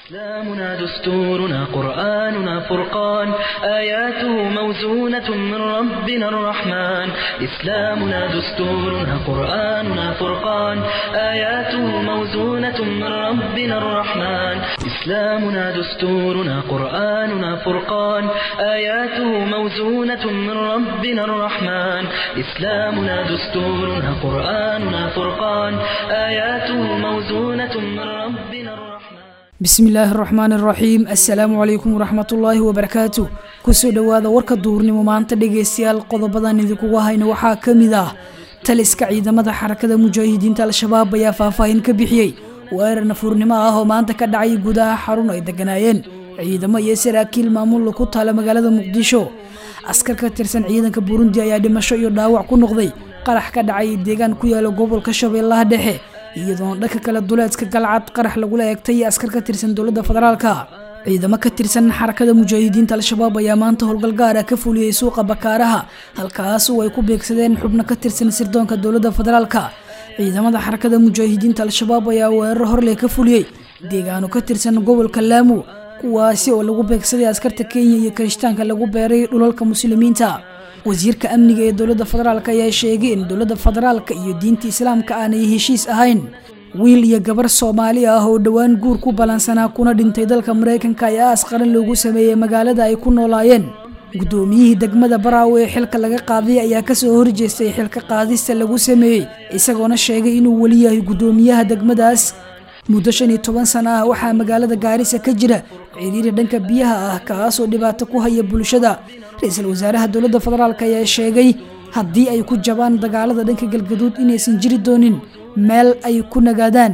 إسلامنا دستورنا قرآننا فرقان آياته موزونة من ربنا الرحمن إسلامنا دستورنا قرآننا فرقان آياته موزونة من ربنا الرحمن إسلامنا دستورنا قرآننا فرقان آياته موزونة من ربنا الرحمن إسلامنا دستورنا قرآننا فرقان آياته موزونة من ربنا الرحمن bismi illaahi araxmaan araxiim assalaamu calaykum waraxmatullaahi wabarakaatu kusoo dhowaada warka duurnimo maanta dhegaystayaal qodobadan idinkugu hayna waxaa ka mid ah taliska ciidamada xarakada mujaahidiinta al-shabaab ayaa faahfaahin ka bixiyey weerar nafuurnimo ah oo maanta ka dhacay gudaha xarun ay deganaayeen ciidamo iyo saraakiil maamul ku taala magaalada muqdisho askar ka tirsan ciidanka burundi ayaa dhimasho iyo dhaawac ku noqday qarax ka dhacay deegaan ku yaala gobolka shabeellaha dhexe iyadoona dhanka kale duleedka galcad qarax lagula eegtay askar ka tirsan dowladda federaalka ciidamo ka tirsan xarakada mujaahidiinta al-shabaab ayaa maanta howlgal gaara ka fuliyey suuqa bakaaraha halkaas oo ay ku beegsadeen xubno ka tirsan sirdoonka dowladda federaalka ciidamada xarakada mujaahidiinta al-shabaab ayaa weerar horley ka fuliyey deegaano ka tirsan gobolka laamu kuwaasi oo lagu beegsaday askarta kenya iyo kirishtaanka lagu beeray dhulalka muslimiinta wasiirka amniga ee dowladda federaalk ayaa sheegay in dowladda federaalka iyo diinta islaamka aanay heshiis ahayn wiil iyo gabar soomaali ah oo dhowaan guur ku balansanaa kuna dhintay dalka maraykanka ayaa aas qaran loogu sameeyey magaalada ay ku noolaayeen guddoomiyihii degmada baraawe ee xilka laga qaaday ayaa kasoo horjeestay xilka qaadista lagu sameeyey isagoona sheegay inuu weli yahay guddoomiyaha degmadaas muddo shan iyo toban sana ah waxaa magaalada gaarisa ka jira ciriiri dhanka biyaha ah kaasoo dhibaato ku haya bulshada ra-iisul wasaaraha dowladda federaalk ayaa sheegay haddii ay ku jabaan dagaalada dhanka galgaduud inaysan jiri doonin meel ay ku nagaadaan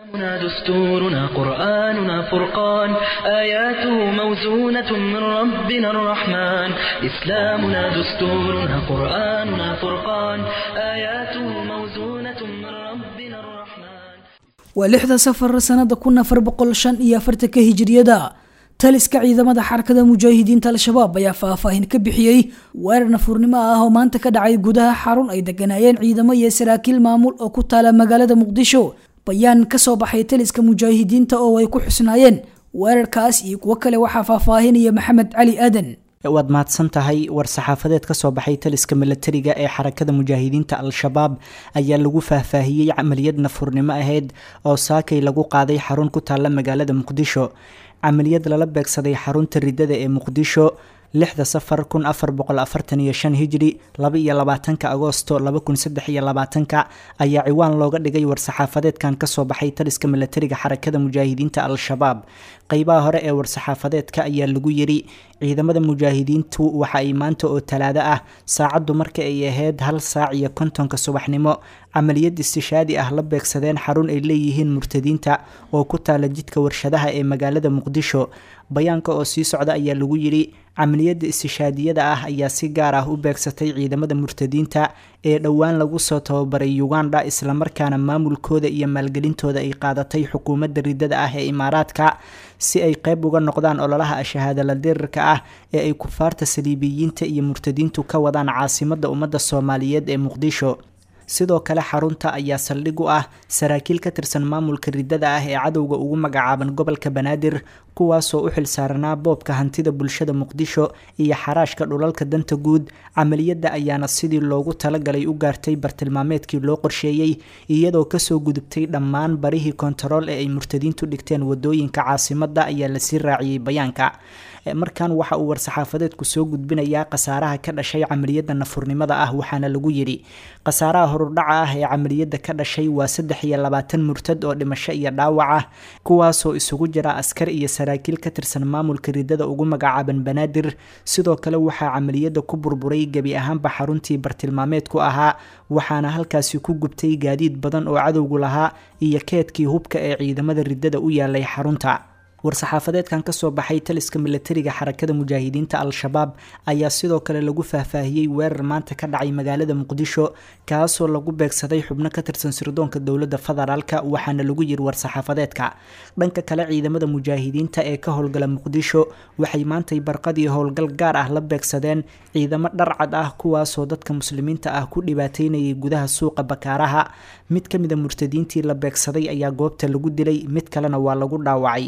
دستورنا قرآننا فرقان آياته موزونة من ربنا الرحمن إسلامنا دستورنا قرآننا فرقان آياته موزونة من ربنا الرحمن waa lixda safar sanada kun afar boqol shan iyo afartanka hijiriyada taliska ciidamada xarakada mujaahidiinta al-shabaab ayaa faahfaahin ka bixiyey weerar nafuurnimo ah oo maanta ka dhacay gudaha xarun ay deganaayeen ciidamo iyo saraakiil maamul oo ku taala magaalada muqdisho bayaan kasoo baxay taliska mujaahidiinta oo ay ku xusnaayeen weerarkaas iyo kuwo kale waxaa faahfaahinaya maxamed cali aadan waad mahadsan tahay war-saxaafadeed ka soo baxay taliska milatariga ee xarakada mujaahidiinta al-shabaab ayaa lagu faahfaahiyey camaliyad nafurnimo ahayd oo saakay lagu qaaday xarun ku taalla magaalada muqdisho camaliyad lala beegsaday xarunta ridada ee muqdisho lixda safar kun afar boqol afartan iyo shan hijri laba iyo labaatanka agoosto laba kun saddex iyo labaatanka ayaa ciwaan looga dhigay war-saxaafadeedkan kasoo baxay taliska milatariga xarakada mujaahidiinta al-shabaab qeybaha hore ee war-saxaafadeedka ayaa lagu yiri ciidamada mujaahidiintu waxa ay maanta oo talaado ah saacaddu marka ay ahayd hal saac iyo kontonka subaxnimo camaliyad istishaadi ah la beegsadeen xarun ay leeyihiin murtadiinta oo ku taala jidka warshadaha ee magaalada muqdisho bayaanka oo sii socda ayaa lagu yiri camaliyadda istishaadiyada ah ayaa si gaar ah u beegsatay ciidamada murtadiinta ee dhowaan lagu soo tababaray uganda islamarkaana maamulkooda iyo maalgelintooda ay qaadatay xukuumadda ridada ah ee imaaraadka si ay qeyb uga noqdaan ololaha ashahaadala dirirka ah ee ay kufaarta saliibiyiinta iyo murtadiintu ka wadaan caasimadda ummadda soomaaliyeed ee muqdisho sidoo kale xarunta ayaa saldhig u ah saraakiil ka tirsan maamulka ridada ah ee cadowga ugu magacaaban gobolka banaadir kuwaasoo u xilsaaranaa boobka hantida bulshada muqdisho iyo xaraashka dhulalka danta guud camaliyadda ayaana sidii loogu talagalay u gaartay bartilmaameedkii loo qorsheeyey iyadoo kasoo gudubtay dhammaan barihii kontarool ee ay murtadiintu dhigteen wadooyinka caasimadda ayaa lasii raaciyey bayaanka markan waxa uu war-saxaafadeedku soo gudbinayaa khasaaraha ka dhashay camaliyadda nafurnimada ah waxaana lagu yiri khasaaraha horudhaca ah ee camaliyadda ka dhashay waa saddex iyo labaatan murtad oo dhimasho iyo dhaawac ah kuwaasoo isugu jira askar iyo saraakiil ka tirsan maamulka ridada ugu magacaaban banaadir sidoo kale waxaa camaliyadda ku burburay gebi ahaanba xaruntii bartilmaameedku ahaa waxaana halkaasi ku gubtay gaadiid badan oo cadowgu lahaa iyo keedkii hubka ee ciidamada ridada u yaalay xarunta war-saxaafadeedkan kasoo baxay taliska milatariga xarakada mujaahidiinta al-shabaab ayaa sidoo kale lagu faahfaahiyey weerar maanta ka dhacay magaalada muqdisho kaasoo lagu beegsaday xubno ka tirsan sirdoonka dowladda federaalka waxaana lagu yiri war-saxaafadeedka dhanka kale ciidamada mujaahidiinta ee ka howlgala muqdisho waxay maantay barqadii howlgal gaar ah la beegsadeen ciidamo dharcad ah kuwaasoo dadka muslimiinta ah ku dhibaateynayay gudaha suuqa bakaaraha mid ka mida murtadiintii la beegsaday ayaa goobta lagu dilay mid kalena waa lagu dhaawacay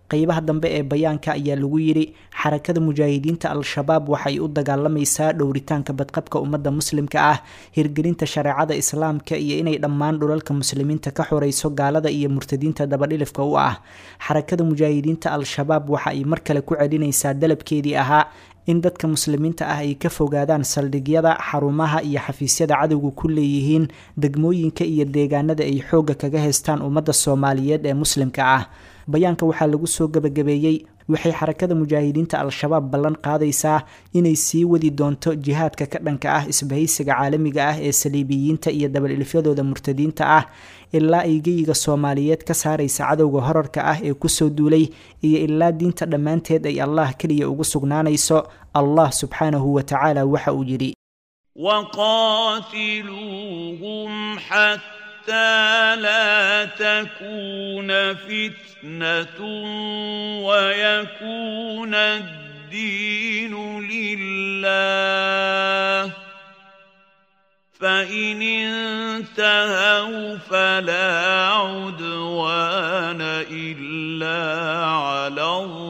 qeybaha dambe ee bayaanka ayaa lagu yidhi xarakada mujaahidiinta al-shabaab waxay u dagaalamaysaa dhowritaanka badqabka ummadda muslimka ah hirgelinta shareecada islaamka iyo inay dhammaan dhulalka muslimiinta ka xoreyso gaalada iyo murtadiinta dabadhilifka u ah xarakada mujaahidiinta al-shabaab waxa ay mar kale ku celinaysaa dalabkeedii ahaa in dadka muslimiinta ah ay ka fogaadaan saldhigyada xarumaha iyo xafiisyada cadowga ku leeyihiin degmooyinka iyo deegaanada ay xoogga kaga haystaan ummadda soomaaliyeed ee muslimka ah bayaanka waxaa lagu soo gabagabeeyey waxay xarakada mujaahidiinta al-shabaab ballan qaadaysaa inay sii wadi doonto jihaadka ka dhanka ah isbahaysiga caalamiga ah ee saliibiyiinta iyo dabadhilifyadooda murtadiinta ah ilaa ay geyiga soomaaliyeed ka saaraysa cadowga horarka ah ee kusoo duulay iyo ilaa diinta dhammaanteed ay allah keliya ugu sugnaanayso allah subxaanahu wa tacaala waxa uu yidhi وقاتلوهم حتى لا تكون فتنة ويكون الدين لله فإن انتهوا فلا عدوان إلا على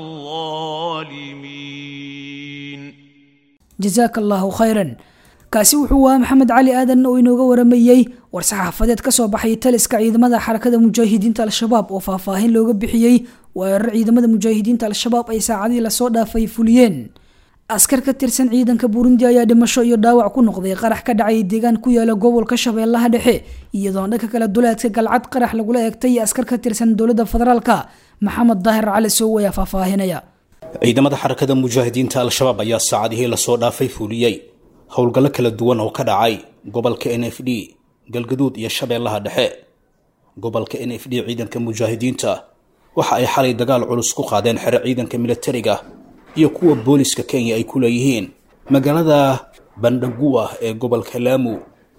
الظالمين jasaaka allaahu khayran kaasi wuxuu ahaa maxamed cali aadan oo inooga waramayey war-saxaafadeed ka soo baxay taliska ciidamada xarakada mujaahidiinta al-shabaab oo faahfaahin looga bixiyey weerar ciidamada mujaahidiinta al-shabaab ay saacadii lasoo dhaafay fuliyeen askar ka tirsan ciidanka burundi ayaa dhimasho iyo dhaawac ku noqday qarax ka dhacay deegaan ku yaala gobolka shabeellaha dhexe iyadoona dhanka kale duleedka galcad qarax lagula eegtay askar ka tirsan dowladda federaalka maxamed daahir cali sow ayaa faahfaahinaya ciidamada xarakada mujaahidiinta al-shabaab ayaa saacadihii lasoo dhaafay fuliyey howlgallo kala duwan oo ka dhacay gobolka n f d galgaduud iyo shabeellaha dhexe gobolka n f d ciidanka mujaahidiinta waxa ay xalay dagaal culus ku qaadeen xero ciidanka militariga iyo kuwa booliska kenya ay ku leeyihiin magaalada bandhaguwa ee gobolka laamu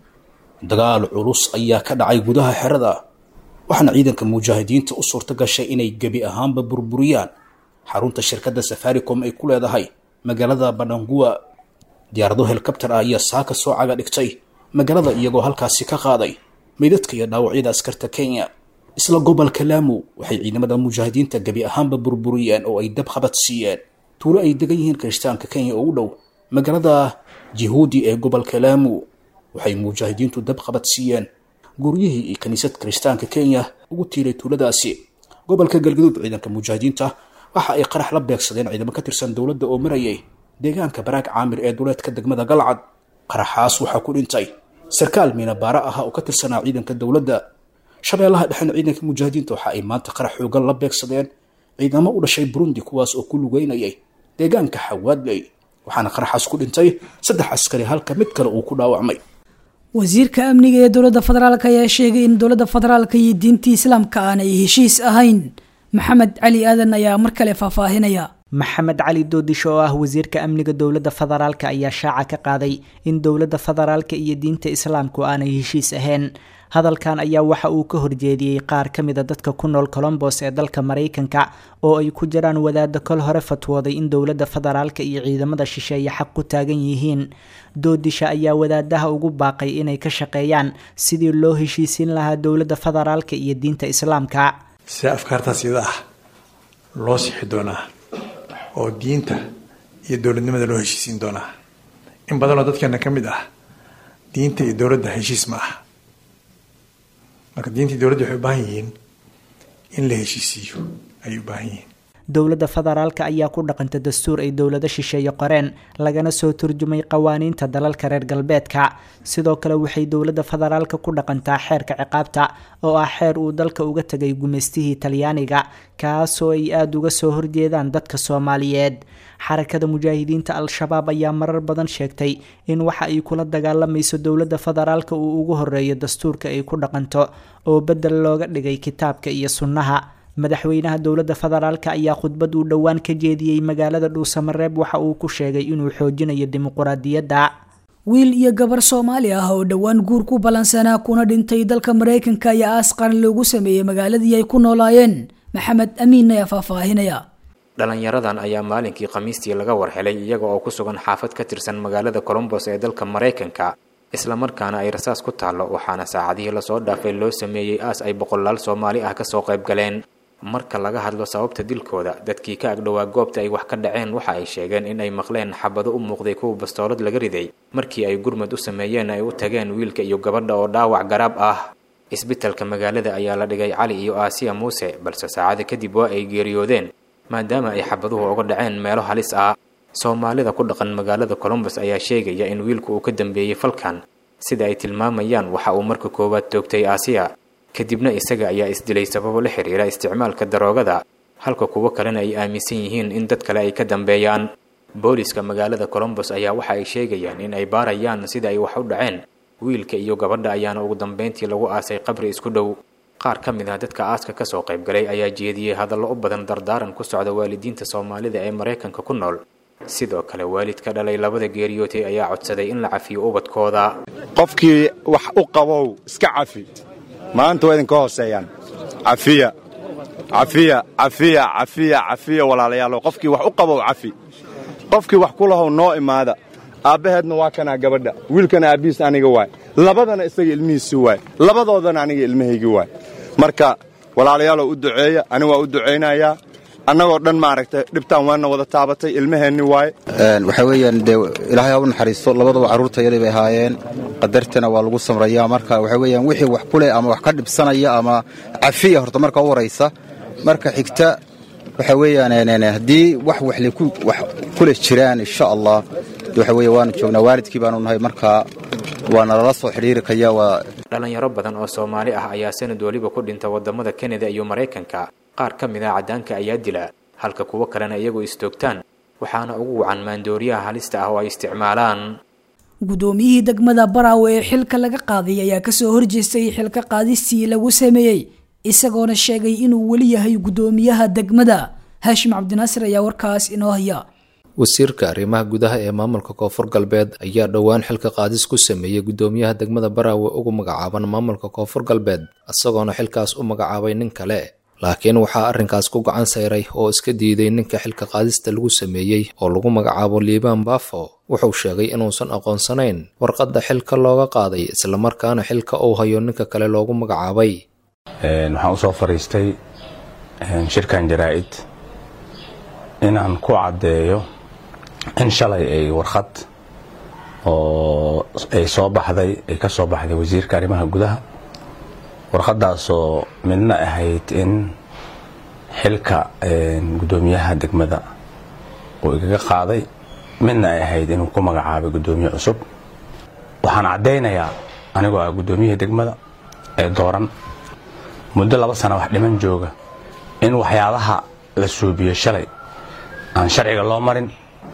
dagaal culus ayaa ka dhacay gudaha xerada waxaana ciidanka mujaahidiinta u suurto gashay inay gebi ahaanba burburiyaan xarunta shirkadda safaricom ay ku leedahay magaalada bandhanguwa diyaarado helikabtar ah ayaa saaka soo caga dhigtay magaalada iyagoo halkaasi ka qaaday meydadka iyo dhaawacyada askarta kenya isla gobolka laamu waxay ciidamada mujaahidiinta gebi ahaanba burburiyeen oo ay dab qabad siiyeen tuulo ay degan yihiin kirishtaanka kenya oo u dhow magaalada jihuudi ee gobolka laamu waxay mujaahidiintu dab qabad siiyeen guryihii iyo kiniisad kirishtaanka kenya ugu tiiray tuuladaasi gobolka galgaduud ciidanka mujaahidiinta waxa ay qarax la beegsadeen ciidamo ka tirsan dowladda oo marayay deegaanka baraag caamir ee duleedka degmada galcad qaraxaas waxaa ku dhintay sarkaal miinabaara ah oo ka tirsanaa ciidanka dowladda shabeellaha dhexena ciidanka mujaahidiinta waxa ay maanta qarax xoogan la beegsadeen ciidamo u dhashay burundi kuwaas oo ku lugeynayay deegaanka xawaadley waxaana qaraxaas ku dhintay saddex askari halka mid kale uu ku dhaawacmay wasiirka amniga ee dowladda federaalk ayaa sheegay in dowladda federaalka iyo diintii islaamka aanay heshiis ahayn maxamed cali aadan ayaa mar kale faahfaahinaya maxamed cali doodisho oo ah wasiirka amniga dowladda federaalka ayaa shaaca ka qaaday in dowladda federaalka iyo diinta islaamku aanay heshiis ahayn hadalkan ayaa waxa uu ka horjeediyey qaar ka mida dadka ku nool colombos ee dalka maraykanka oo ay ku jiraan wadaada kol hore fatwooday in dowladda federaalka iyo ciidamada shisheeye xaq ku taagan yihiin doodisha ayaa wadaadaha ugu baaqay inay ka shaqeeyaan sidii loo heshiisiin lahaa dowladda federaalka iyo diinta islaamka see afkaartaas iyada ah loo sixi doonaa oo diinta iyo dowladnimada loo heshiisiin doonaa in badanoo dadkeena ka mid ah diinta iyo dowladda heshiis ma ah marka diinta iyo dowladda waxay u baahan yihiin in la heshiisiiyo ayay u baahan yihiin dowladda federaalka ayaa ku dhaqanta dastuur ay dowlado shisheeye qoreen lagana soo turjumay qawaaniinta dalalka reer galbeedka sidoo kale waxay dowladda federaalka ku dhaqantaa xeerka ciqaabta oo ah xeer uu dalka uga tegay gumaystihii talyaaniga kaasoo ay aada uga soo horjeedaan dadka soomaaliyeed xarakada mujaahidiinta al-shabaab ayaa marar badan sheegtay in waxa ay kula dagaalamayso dowladda federaalka uu ugu horeeyo dastuurka ay ku dhaqanto oo bedel looga dhigay kitaabka iyo sunnaha madaxweynaha dowladda federaalka ayaa khudbad uu dhowaan ka jeediyey magaalada dhuusamareeb waxa uu ku sheegay inuu xoojinayo dimuquraadiyadda wiil iyo gabar soomaali ah oo dhowaan guur ku ballansanaa kuna dhintay dalka maraykanka ayaa aas qaran loogu sameeyey magaaladii ay ku noolaayeen maxamed amiin ayaa faahfaahinaya dhalinyaradan ayaa maalinkii khamiistii laga warhelay iyaga oo ku sugan xaafad ka tirsan magaalada colombos ee dalka maraykanka islamarkaana ay rasaas ku taallo waxaana saacadihii lasoo dhaafay loo sameeyey aas ay boqolaal soomaali ah kasoo qayb galeen marka laga hadlo sababta dilkooda dadkii ka agdhowaa goobta ay wax ka dhaceen waxa ay sheegeen in ay maqleen xabado u muuqday kuwa bastoolad laga riday markii ay gurmad u sameeyeen ay u tageen wiilka iyo gabadha oo dhaawac garaab ah isbitalka magaalada ayaa la dhigay cali iyo aasiya muuse balse saacada kadib waa ay geeriyoodeen maadaama ay xabaduhu uga dhaceen meelo halis ah soomaalida ku dhaqan magaalada colombos ayaa sheegaya in wiilku uu ka dambeeyey falkan sida ay tilmaamayaan waxa uu marka koowaad toogtay aasiya kadibna isaga ayaa isdilay sababo la xiriira isticmaalka daroogada halka kuwo kalena ay aaminsan yihiin in dad kale ay ka dambeeyaan booliska magaalada colombos ayaa waxa ay sheegayaan in ay baarayaan sida ay wax u dhaceen wiilka iyo gabadha ayaana ugu dambeyntii lagu aasay qabri isku dhow qaar ka mid ah dadka aaska kasoo qaybgalay ayaa jeediyey hadallo u badan dardaaran ku socda waalidiinta soomaalida ee maraykanka ku nool sidoo kale waalidka dhalay labada geeriyootay ayaa codsaday in la cafiyo ubadkooda qofkii wax u qabow iska cafi maanta waa idinka hooseeyaan cafiya cafiya cafiya cafiya cafiya walaalayaalow qofkii wax u qabow cafi qofkii wax ku lahow noo imaada aabbaheedna waa kanaa gabadha wiilkana aabbihiis aniga waay labadana isaga ilmihiisi waay labadoodana aniga ilmahaygii waay marka walaalayaalow u duceeya aniga waa u ducaynayaa annagoo dhan maaragtay dhibtaan waana wada taabatay ilmaheenni waaye waxaa weeyaan dee ilaahay ha u naxariisto labadaba carruurta yadii bay ahaayeen qadartana waa lagu samrayaa marka waxaa weeyaan wixii wax ku leh ama wax ka dhibsanaya ama cafiya horta marka u horaysa marka xigta waxaa weeyaan haddii wax wax ku leh jiraan insha allah waxa weeye waanu joognaa waalidkii baanu nahay marka waana lala soo xidhiiri kaya waa dhalinyaro badan oo soomaali ah ayaa sanad weliba ku dhinta wadamada kanada iyo maraykanka qaar ka mid ah caddaanka ayaa dila halka kuwo kalena iyagu istoogtaan waxaana ugu wacan maandooriyaha halista ah oo ay isticmaalaan guddoomiyihii degmada baraawe ee xilka laga qaaday ayaa kasoo horjeestay xilka qaadistii lagu sameeyey isagoona sheegay inuu weli yahay guddoomiyaha degmada haashim cabdinaasir ayaa warkaas inoo haya wasiirka arrimaha gudaha ee maamulka koonfur galbeed ayaa dhowaan xilka qaadis ku sameeyey guddoomiyaha degmada baraawe ugu magacaaban maamulka koonfur galbeed isagoona xilkaas u magacaabay nin kale laakiin waxaa arrinkaas ku gacan sayray oo iska diiday ninka xilka qaadista lagu sameeyey oo lagu magacaabo liibaan baafo wuxuu sheegay inuusan aqoonsanayn warqadda xilka looga qaaday islamarkaana xilka uu hayo ninka kale loogu magacaabay waxaan usoo fadhiistay shirkan jaraa'id inaan ku caddeeyo in shalay ay warqad oo ay soo baxday ay ka soo baxday wasiirka arrimaha gudaha warqadaasoo midna ahayd in xilka guddoomiyaha degmada uu igaga qaaday midna ay ahayd inuu ku magacaabay guddoomiye cusub waxaan caddaynayaa anigoo ah guddoomiyihii degmada ee dooran muddo laba sana wax dhiman jooga in waxyaabaha la suubiyo shalay aan sharciga loo marin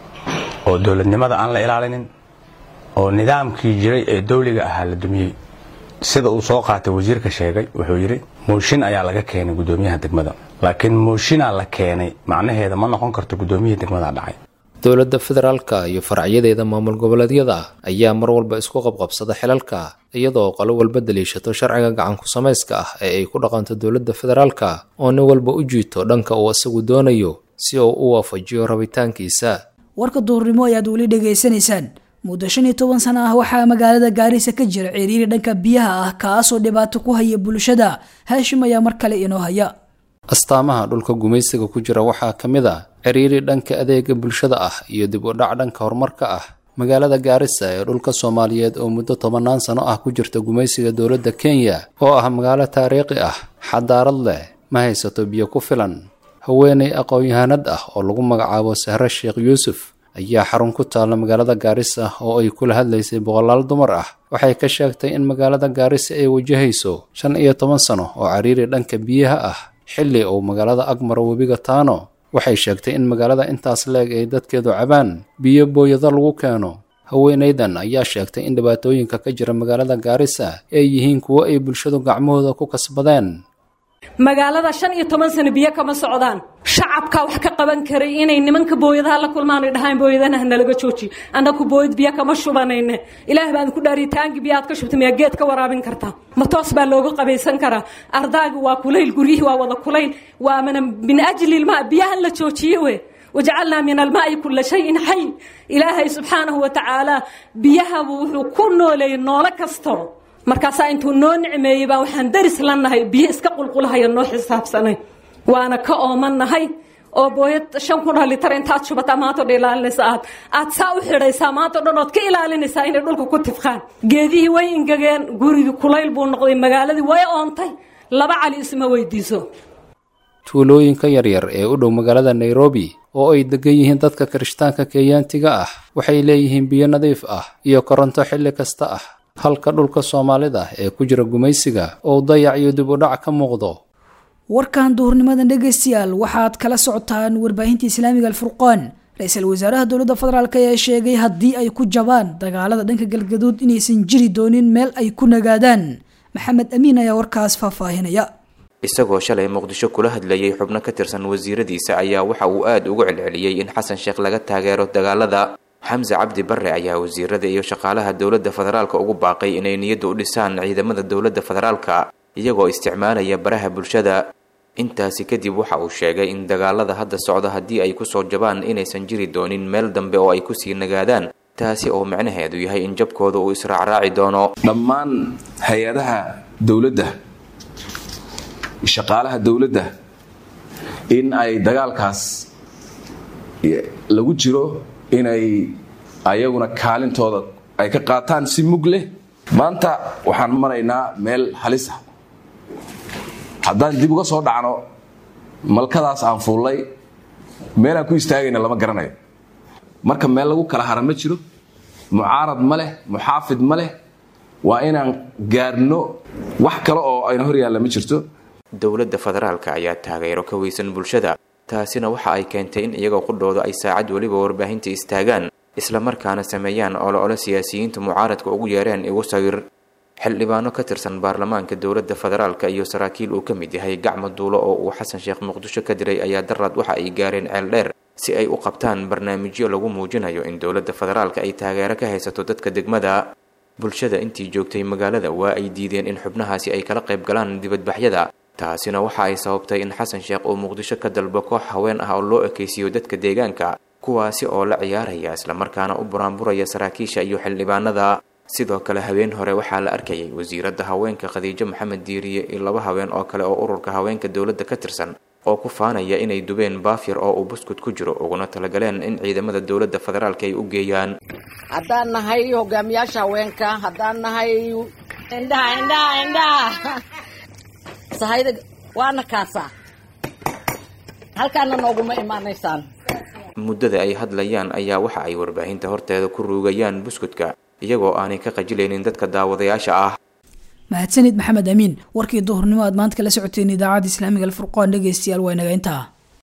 oo dowladnimada aan la ilaalinin oo nidaamkii jiray ee dawliga ahaa la dumiyey sida uu soo qaatay wasiirka sheegay wuxuu yidhi mooshin ayaa laga keenay guddoomiyaha degmada laakiin mooshinaa la keenay macnaheeda ma noqon karto guddoomiyihii degmada dhacay dowladda federaalka iyo faracyadeeda maamul goboleedyada ayaa mar walba isku qabqabsada xilalka iyadoo qolo walba daliishato sharciga gacanku samayska ah ee ay ku dhaqanto dowladda federaalka oo nin walba u jiito dhanka uu isagu doonayo si uu u waafajiyo rabitaankiisa warka duhurnimo ayaad weli dhegaysanaysaan muddo shan iyo toban sano ah waxaa magaalada gaarisa ka jira ciriiri dhanka biyaha ah kaasoo dhibaato ku haya bulshada haashim ayaa mar kale inoo haya astaamaha dhulka gumaysiga ku jira waxaa ka mid a ciriiri dhanka adeega bulshada ah iyo dib u dhac dhanka horumarka ah magaalada gaarisa ee dhulka soomaaliyeed oo muddo tobannaan sano ah ku jirta gumaysiga dowladda kenya oo ah magaalo taariikhi ah xadaarad leh ma haysato biyo ku filan haweeney aqoon-yahanad ah oo lagu magacaabo sahre sheekh yuusuf ayaa xarun ku taalla magaalada gaarisa oo ay kula hadlaysay boqolaal dumar ah waxay ka sheegtay in magaalada gaarisa ay wajahayso shan iyo toban sano oo cariiri dhanka biyaha ah xilli uu magaalada agmaro webiga taano waxay sheegtay in magaalada intaas leeg ay dadkeedu cabaan biyo booyado lagu keeno haweenaydan ayaa sheegtay in dhibaatooyinka ka jira magaalada gaarisa ay yihiin kuwo ay bulshadu gacmahooda ku kasbadeen magaalada shan iyo toban sano biyo kama socdaan shacabka wax ka qaban karay inay nimanka booyadaha la kulmaan dhahaan booyadanaha nalaga jooji annaku booyad biyo kama shubanayne ilaah baan ku dhaaritaanki biyo aad ka shubta miyaa geed ka waraabin kartaa ma toos baa looga qabaysan karaa ardaaga waa kulayl guryihii waa wada kulayl waa mana min ajli ilmaa biyahan la joojiye we wajacalnaa min almaai kula shayin xay ilaahay subxaanahu wa tacaala biyahabu wuxuu ku nooleeyey noolo kasto markaasaa intuu noo nicmeeyey baa waxaan daris la nahay biyo iska qulqulahaya noo xisaabsanay waana ka oomannahay oo booyad shan kun oo litar intaad shubataa maanta o dhan ilaalinaysa aad aad saa u xidhaysaa maanta o dhan ood ka ilaalinaysaa inay dhulka ku tifqaan geedihii way ingegeen gurigii kulayl buu noqday magaaladii way oontay laba cali isma weydiiso tuulooyinka yaryar ee u dhow magaalada nairobi oo ay degan yihiin dadka kirishtaanka kenyaantiga ah waxay leeyihiin biyo nadiif ah iyo koronto xilli kasta ah halka dhulka soomaalida ee ku jira gumaysiga oo dayac iyo dib u dhac ka muuqdo warkan duhurnimadan dhegaystayaal waxaad kala socotaan warbaahinta islaamiga alfurqaan ra-iisul wasaaraha dowladda federaalk ayaa sheegay haddii ay ku jabaan dagaalada dhanka galgaduud inaysan jiri doonin meel ay ku nagaadaan maxamed amiin ayaa warkaas faahfaahinaya isagoo shalay muqdisho kula hadlayay xubno ka tirsan wasiiradiisa ayaa waxa uu aada ugu celceliyey in xasan sheekh laga taageero dagaalada xamse cabdi barre ayaa wasiirada iyo shaqaalaha dowladda federaalka ugu baaqay inay niyadda u dhisaan ciidamada dowladda federaalka iyagoo isticmaalaya baraha bulshada intaasi kadib waxa uu sheegay in dagaalada hadda socda haddii ay kusoo jabaan inaysan jiri doonin meel dambe oo ay kusii nagaadaan taasi oo micnaheedu yahay in jabkooda uu israacraaci doono dhammaan hay-adaha dowladda shaqaalaha dowladda in ay dagaalkaas lagu jiro inay ayaguna kaalintooda ay ka qaataan si mug leh maanta waxaan maraynaa meel halis ah haddaan dib uga soo dhacno malkadaas aan fuullay meelaan ku istaagayna lama garanayo marka meel lagu kala hara ma jiro mucaarad ma leh muxaafid ma leh waa inaan gaarno wax kale oo ayna hor yaalla ma jirto dowladda federaalka ayaa taageero ka weysan bulshada taasina waxa ay keentay in iyagoo qudhooda ay saacad weliba warbaahinta istaagaan islamarkaana sameeyaan olole siyaasiyiinta mucaaradka ugu yeereen igu sawir xildhibaano ka tirsan baarlamaanka dowladda federaalka iyo saraakiil uu ka mid yahay gacmo duulo oo uu xasan sheekh muqdisho ka diray ayaa daraad waxa ay gaareen ceel dheer si ay u qabtaan barnaamijyo lagu muujinayo in dowladda federaalka ay taageero ka haysato dadka degmada bulshada intii joogtay magaalada waa ay diideen in xubnahaasi ay kala qayb galaan dibadbaxyada taasina waxa ay sababtay in xasan sheekh uu muqdisho ka dalbo koox haween ah oo loo ekaysiiyo dadka deegaanka kuwaasi oo la ciyaaraya islamarkaana u buraanburaya saraakiisha iyo xildhibaanada sidoo kale habeen hore waxaa la arkayay wasiiradda haweenka khadiijo maxamed diiriye iyo laba haween oo kale oo ururka haweenka dowladda ka tirsan oo ku faanaya inay dubeen baafyar oo uu buskud ku jiro uguna talagaleen in ciidamada dowladda federaalka ay u geeyaan haddaan nahay hogaamiyaasha haweenka haddaan nahay indhaha indhaha indhaha sahayda waana kaasaa halkaana nooguma imaanaysaan muddada ay hadlayaan ayaa waxa ay warbaahinta horteeda ku ruugayaan buskudka iyagoo aanay ka qajilaynin dadka daawadayaasha ah mahadsanid maxamed amiin warkii duhurnimo aad maanta kala socoteen idaacadda islaamiga alfurqaan dhegaystayaal waa inaga intaa